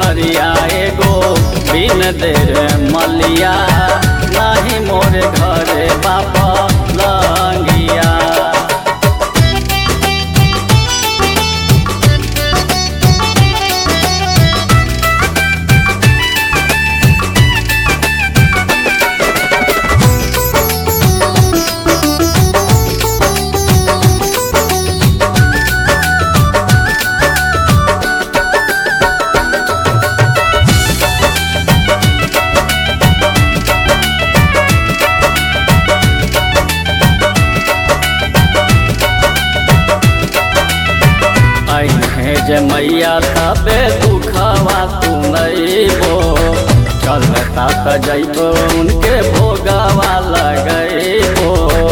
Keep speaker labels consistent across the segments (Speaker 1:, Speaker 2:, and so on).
Speaker 1: गोनरिया एगो बिन देर मलिया नाही मोर घरे बाप लंगिया अहे जे मैया तबे दुखवा तू नैबो चलता त जैबो उनके भोगवा लगैबो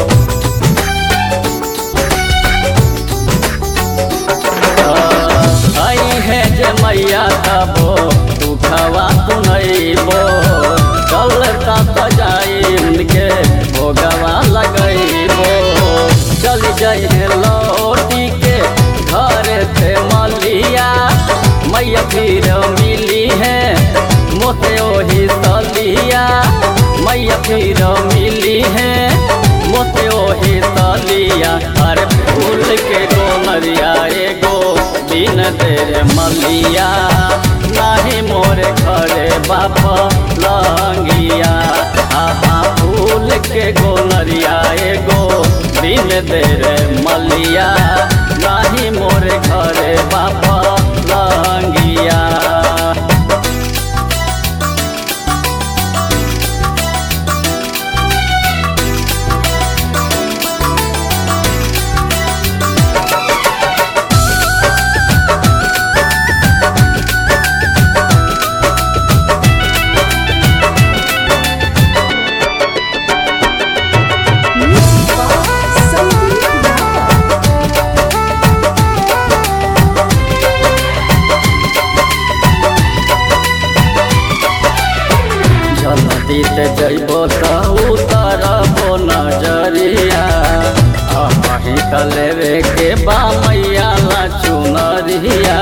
Speaker 1: अहे जे मैया तबो दुखवा तू नैबो चलता त जाई उनके भोगवा लगैबो चल जाइ लौटी के घर थे मलिया मैया फिर मिली है मोते ओही तलिया मैया फिर मिली है मोते ओही तलिया अरे फूल के गोनरिया एगो बिन तेरे मलिया नाही मोरे घरे बाप लंगिया आहा फूल के गोनरिया एगो बिन तेरे मलिया नाही मोरे घरे बाप लंगिया जल्दी ते जइबो त उतरबो नजरिया अही त लेवे के बा मैया ला चुनरिया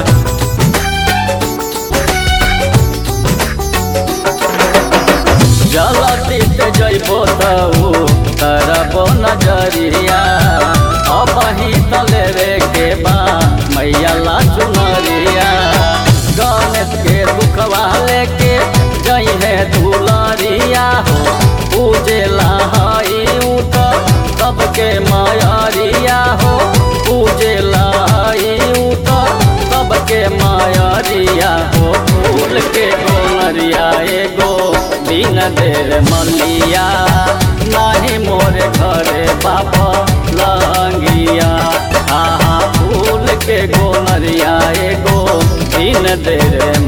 Speaker 1: जल्दी ते जइबो त उतरबो नजरिया अही त लेवे के बा मैया ला चुनरिया गणेश के दुखवा लेके जई है दुलारिया हो पूजे लहाई उत सबके मायारिया हो पूजे लहाई उत सबके मायारिया हो फूल के गोनरिया एगो दिन देर मलिया नाही मोरे घरे बाप लंगिया आहा फूल के गोनरिया एगो दिन देर